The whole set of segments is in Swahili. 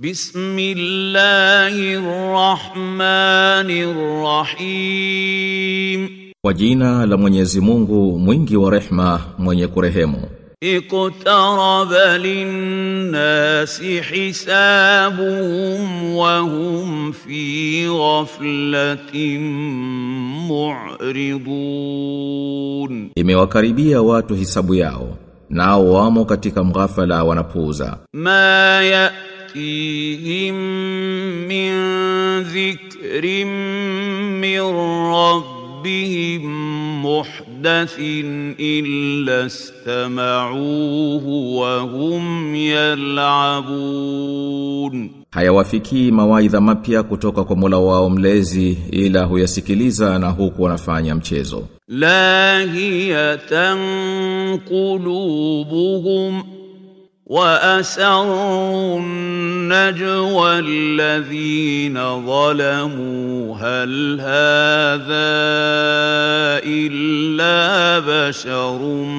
بسم الله الرحمن الرحيم Kwa jina la Mwenyezi Mungu mwingi wa rehma mwenye kurehemu اقترب للناس حسابهم وهم في غفلة معرضون Imewakaribia watu hisabu yao nao wamo katika mghafala wanapuuza ما يأتيهم من ذكر من ربهم محدث إلا استمعوه وهم يلعبون hayawafikii mawaidha mapya kutoka kwa Mola wao mlezi ila huyasikiliza na huku wanafanya mchezo لاهية قلوبهم وأسروا النجوى الذين ظلموا هل هذا إلا بشر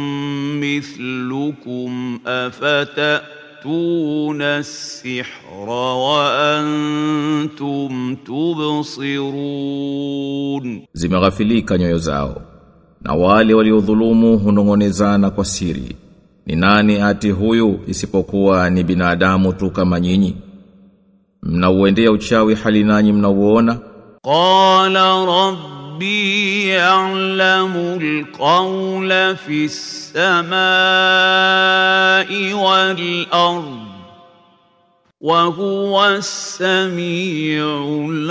مثلكم أفتأتون السحر وأنتم تبصرون zimeghafilika nyoyo zao na wale waliodhulumu hunongonezana kwa siri ni nani ati huyu isipokuwa ni binadamu tu kama nyinyi mnauendea uchawi hali nanyi mnauona قال ربي يعلم القول في السماء والأرض وهو السميع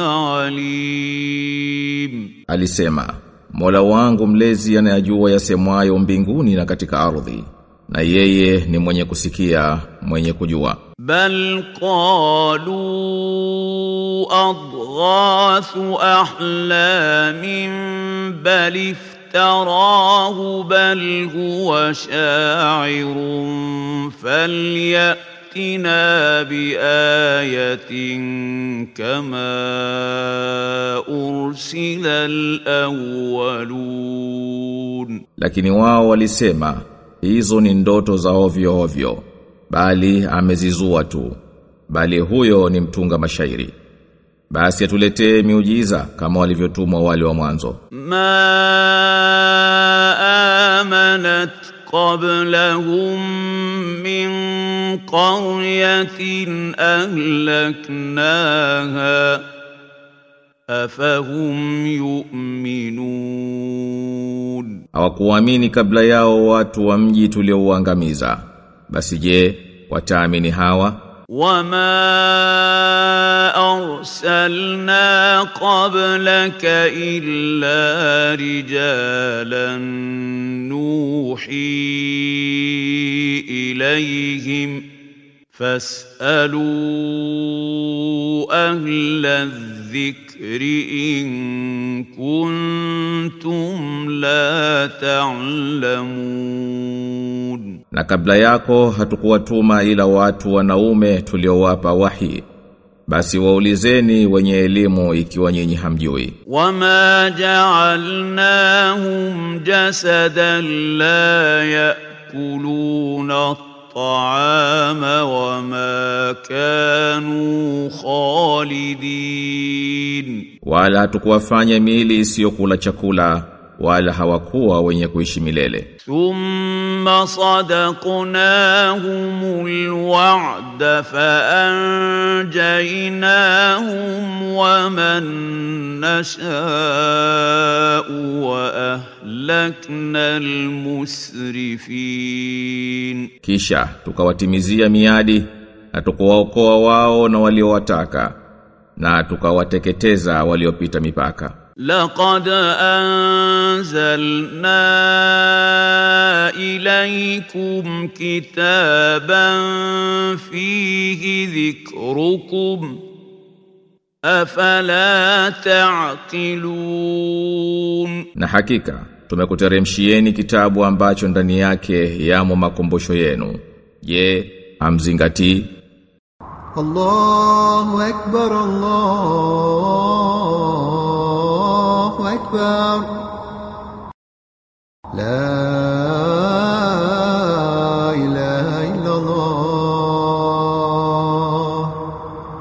العليم alisema Mola wangu mlezi anayajua yasemwayo mbinguni na katika ardhi na yeye ni mwenye kusikia mwenye kujua بل قالوا أضغاث أحلام بل افتراه بل هو شاعر فليأتنا بآية كما أرسل الأولون lakini wao walisema hizo ni ndoto za ovyo ovyo bali amezizua tu bali huyo ni mtunga mashairi basi atuletee miujiza kama walivyotumwa wale wa mwanzo ما آمنت قبلهم من قرية أهلكناها أفهم يؤمنون hawakuamini kabla yao watu wa mji tuliouangamiza basi je wataamini hawa وما أرسلنا قبلك إلا رجالا نوحي إليهم فاسألوا أهل الذكر إن كنتم لا تعلمون na kabla yako hatukuwatuma ila watu wanaume tuliowapa wahi basi waulizeni wenye elimu ikiwa nyinyi hamjui وما جعلناهم جسدا لا ياكلون الطعام وما كانوا خالدين wala hatukuwafanya miili isiyokula chakula wala hawakuwa wenye kuishi milele ثم صدقناهم الوعد فانجيناهم ومن نشاء واهلكنا المسرفين kisha tukawatimizia miadi na tukawaokoa wao na waliowataka na tukawateketeza waliopita mipaka لقد أنزلنا إليكم كتابا فيه ذكركم أفلا تعقلون na hakika tumekuteremshieni kitabu ambacho ndani yake yamo makumbusho yenu je hamzingatii الله أكبر الله أكبر لا إله إلا الله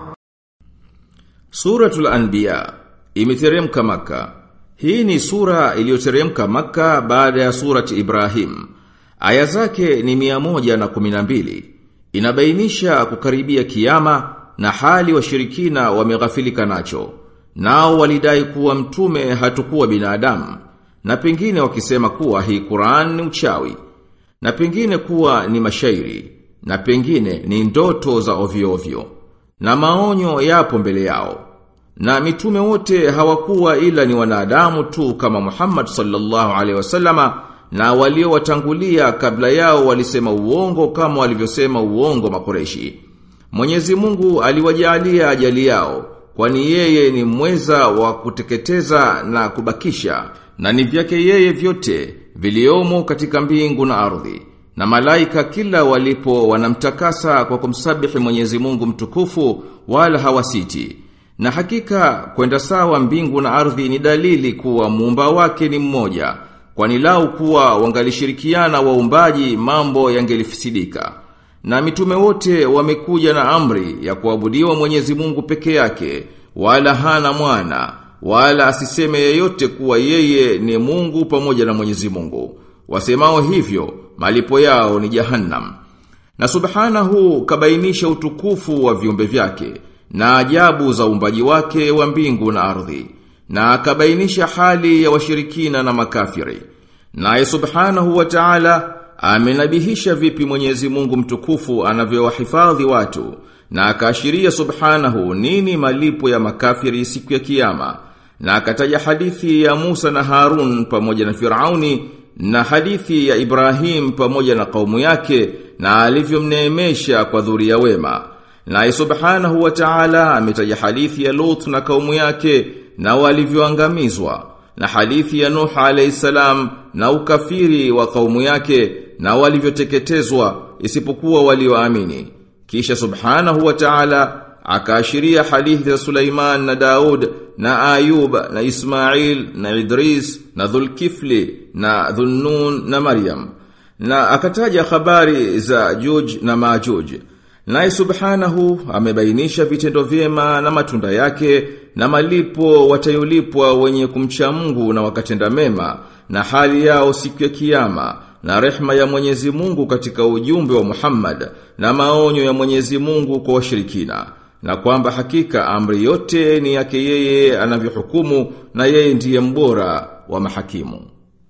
Suratul Anbiya imeteremka Maka. Hii ni sura iliyoteremka Maka baada ya surati Ibrahim. Aya zake ni mia moja na kuminambili. Inabainisha kukaribia kiyama na hali washirikina wameghafilika nacho. Nao walidai kuwa mtume hatukuwa binadamu na pengine wakisema kuwa hii Qur'an ni uchawi na pengine kuwa ni mashairi na pengine ni ndoto za ovyo ovyo na maonyo yapo mbele yao na mitume wote hawakuwa ila ni wanadamu tu kama Muhammad sallallahu alaihi wasallama na waliowatangulia kabla yao walisema uongo kama walivyosema uongo makoreshi Mwenyezi Mungu aliwajalia ajali yao kwani yeye ni mweza wa kuteketeza na kubakisha na ni vyake yeye vyote viliomo katika mbingu na ardhi na malaika kila walipo wanamtakasa kwa kumsabihi Mwenyezi Mungu mtukufu wala hawasiti na hakika kwenda sawa mbingu na ardhi ni dalili kuwa muumba wake ni mmoja kwani lau kuwa wangalishirikiana waumbaji mambo yangelifisidika na mitume wote wamekuja na amri ya kuabudiwa Mwenyezi Mungu peke yake wala hana mwana wala asiseme yeyote kuwa yeye ni Mungu pamoja na Mwenyezi Mungu wasemao hivyo malipo yao ni jahannam na subhanahu kabainisha utukufu wa viumbe vyake na ajabu za uumbaji wake wa mbingu na ardhi na akabainisha hali ya washirikina na makafiri naye subhanahu wa ta'ala amenabihisha vipi Mwenyezi Mungu mtukufu anavyowahifadhi watu na akaashiria subhanahu nini malipo ya makafiri siku ya kiyama na akataja hadithi ya Musa na Harun pamoja na Firauni na hadithi ya Ibrahim pamoja na kaumu yake na alivyomneemesha kwa dhuria wema na subhanahu wa ta'ala ametaja hadithi ya Lut na kaumu yake na walivyoangamizwa na hadithi ya Nuh alayhi salam na ukafiri wa kaumu yake na walivyoteketezwa isipokuwa walioamini kisha subhanahu wa ta'ala akaashiria hadithi za Sulaiman na Daud na Ayub na Ismail na Idris na Dhulkifli na Dhunnun na Maryam na akataja habari za Juj na Majuj naye subhanahu amebainisha vitendo vyema na matunda yake na malipo watayolipwa wenye kumcha Mungu na wakatenda mema na hali yao siku ya kiyama na rehma ya Mwenyezi Mungu katika ujumbe wa Muhammad na maonyo ya Mwenyezi Mungu kwa washirikina na kwamba hakika amri yote ni yake yeye anavyohukumu na yeye ndiye mbora wa mahakimu.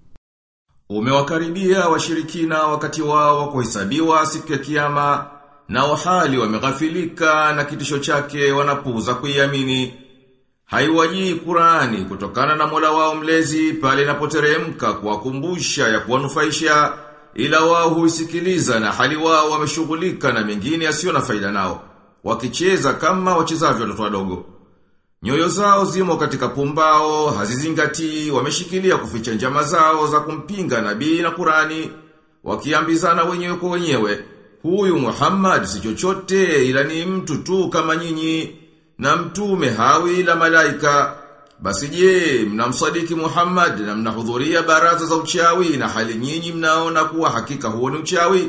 Umewakaribia washirikina wakati wao wa kuhesabiwa siku ya kiyama na wahali wameghafilika na kitisho chake wanapuuza kuiamini. Haiwajii Qurani kutokana na Mola wao mlezi pale inapoteremka kuwakumbusha ya kuwanufaisha ila wao huisikiliza na hali wao wameshughulika na mengine yasiyo na faida nao wakicheza kama wachezavyo watoto wadogo. Nyoyo zao zimo katika pumbao, hazizingatii, wameshikilia kuficha njama zao za kumpinga nabii na Qurani, wakiambizana wenyewe kwa wenyewe, huyu Muhammad si chochote ila ni mtu tu kama nyinyi, na mtume hawi ila malaika. Basi je, mnamsadiki Muhammad na mnahudhuria baraza za uchawi na hali nyinyi mnaona kuwa hakika huo ni uchawi?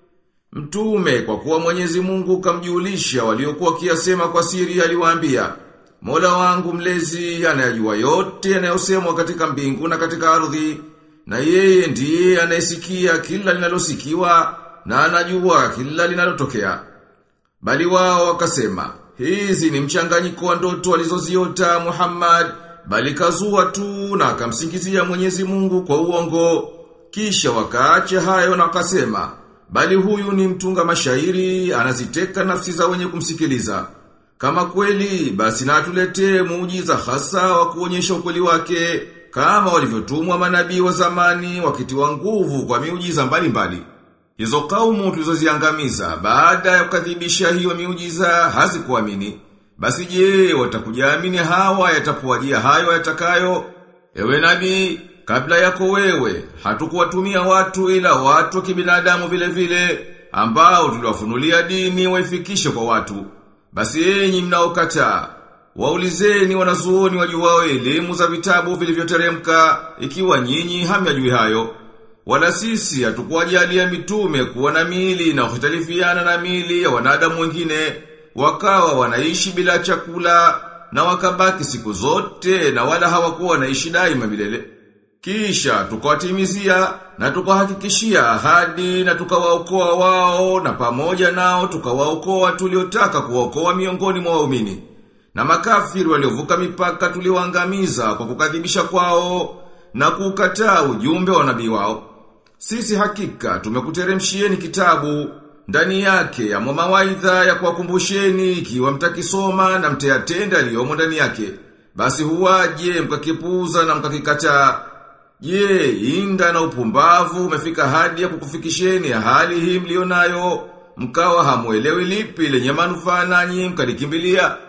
Mtume kwa kuwa Mwenyezi Mungu kamjulisha waliokuwa kiasema kwa siri aliwaambia, Mola wangu mlezi anayajua yote yanayosemwa katika mbingu na katika ardhi, na yeye ndiye anayesikia kila linalosikiwa na anajua kila linalotokea. Bali wao wakasema, hizi ni mchanganyiko wa ndoto alizoziota Muhammad, bali kazua tu na akamsingizia Mwenyezi Mungu kwa uongo. Kisha wakaacha hayo na wakasema, bali huyu ni mtunga mashairi, anaziteka nafsi za wenye kumsikiliza. Kama kweli, basi na atuletee muujiza hasa wa kuonyesha ukweli wake, kama walivyotumwa manabii wa zamani wakitiwa nguvu kwa miujiza mbalimbali. Hizo kaumu tulizoziangamiza baada ya kukadhibisha hiyo miujiza hazikuamini. Basi je, watakujaamini hawa yatapuajia hayo yatakayo? Ewe nabii, kabla yako wewe, hatukuwatumia watu ila watu wa kibinadamu vile vile, ambao tuliwafunulia dini waifikishe kwa watu. Basi enyi mnaokataa, waulizeni wanazuoni wajuwao elimu za vitabu vilivyoteremka, ikiwa nyinyi hamyajui hayo. Wala sisi hatukuwajalia mitume kuwa na miili na kuhtalifiana na miili ya wanadamu wengine, wakawa wanaishi bila chakula na wakabaki siku zote na wala hawakuwa naishi daima milele. Kisha tukawatimizia na tukawahakikishia ahadi na tukawaokoa wao na pamoja nao tukawaokoa tuliotaka kuwaokoa miongoni mwa waumini. Na makafiri waliovuka mipaka tuliwaangamiza kwa kukadhibisha kwao na kukataa ujumbe wa nabii wao. Sisi hakika tumekuteremshieni kitabu ndani yake ya mawaidha ya kuwakumbusheni ikiwa mtakisoma na mtayatenda aliyomo ndani yake. Basi huwaje mkakipuuza na mkakikataa. Je, inda na upumbavu umefika hadi ya kukufikisheni ya hali hii mlionayo, mkawa hamuelewi lipi lenye manufaa nanyi mkalikimbilia.